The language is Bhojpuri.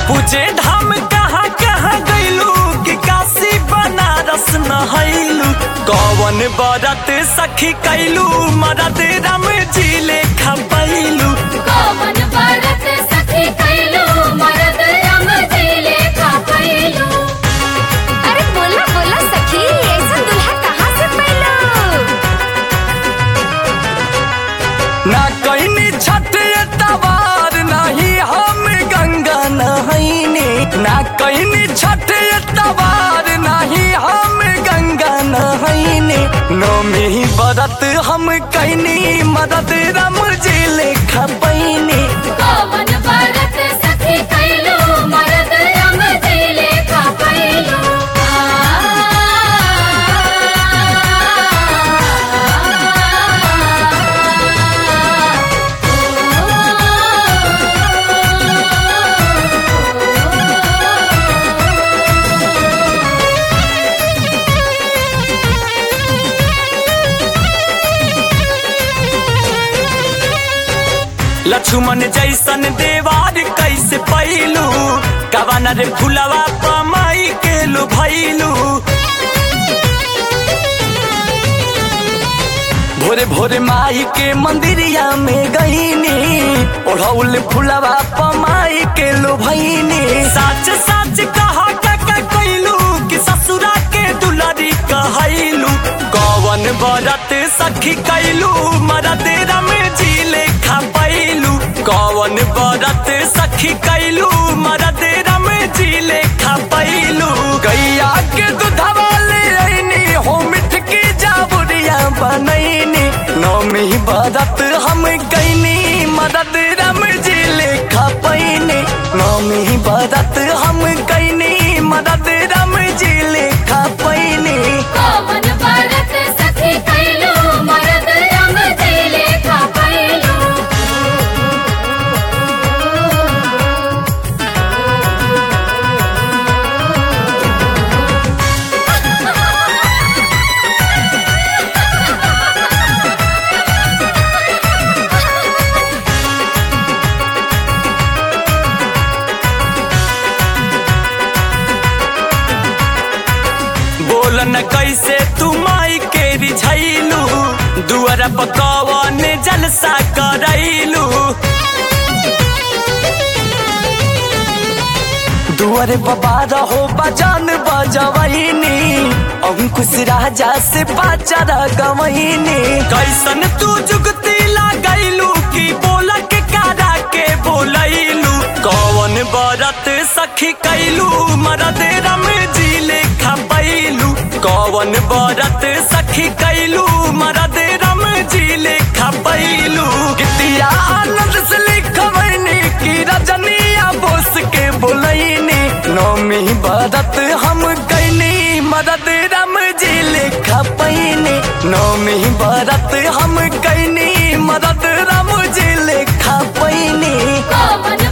पूजे धाम कहाँ कहाँ गइलू कि काशी बनारस नहैलू कौन बरत सखी कैलू मरद राम जी लेखा पैलू कौन बरत सखी कैलू मरद राम जी लेखा कैलू अरे बोला बोला सखी ऐसा दुल्हा कहाँ से पैलू ना कैनी छठ तवार नहीं हम गंगा नहैनी ना कैनी छठ तवार नहीं हम गंगा नहैनी नौमी बरत हम कैनी मदद राम जी लेखा पैनी कौन बरत सखी कैलू मरद राम जी लेखा कैलू लक्ष्मण जैसन देवार कैसे पैलू कवन रे फुलवा पमाई के लो भैलू भोरे भोरे माई के मंदिरिया में गईनी ओढ़ौल फुलवा पमाई के लो भैनी सच सच कहा का कैलू कि ससुरा के दुलारी कहैलू कौन बरत सखी कैलू मरद रम जी लेखा पैलू कौन बरत सखी कैलू मरद रम जी लेखा पैलू गैया के दूधवा ले अइनी हो मिठ की जाबुरिया बनैनी नौमी बरत हम कैनी मदद रम जी लेखा पैनी नौमी बरत हम कैनी मदद रम जी लेखा पैनी कौन बरत सखी कैलू मरद राम जी लेखा कैलू बोलन कैसे तू माई के रिझैलू दुआर पकवन जलसा करैलू दुआरे बाबा रहो बजान बजवैनी अंकुश राजा से बाचार गवैनी कैसन तू जुगती लगैलू कि बोल के कारा के बोलैलू कौन बरत सखी कैलू मरद रम जी लेखा पैलू कौन बरत सखी कैलू मरद रम जी लेखा पैलू गीतिया आनंद से लिखवैनी कि रजनिया बोस के बोलैनी नौमी बरत हम कैनी मदद रम जी लेखा पैनी नौमी बरत हम कैनी मदद रम जी लेखा पैनी कौन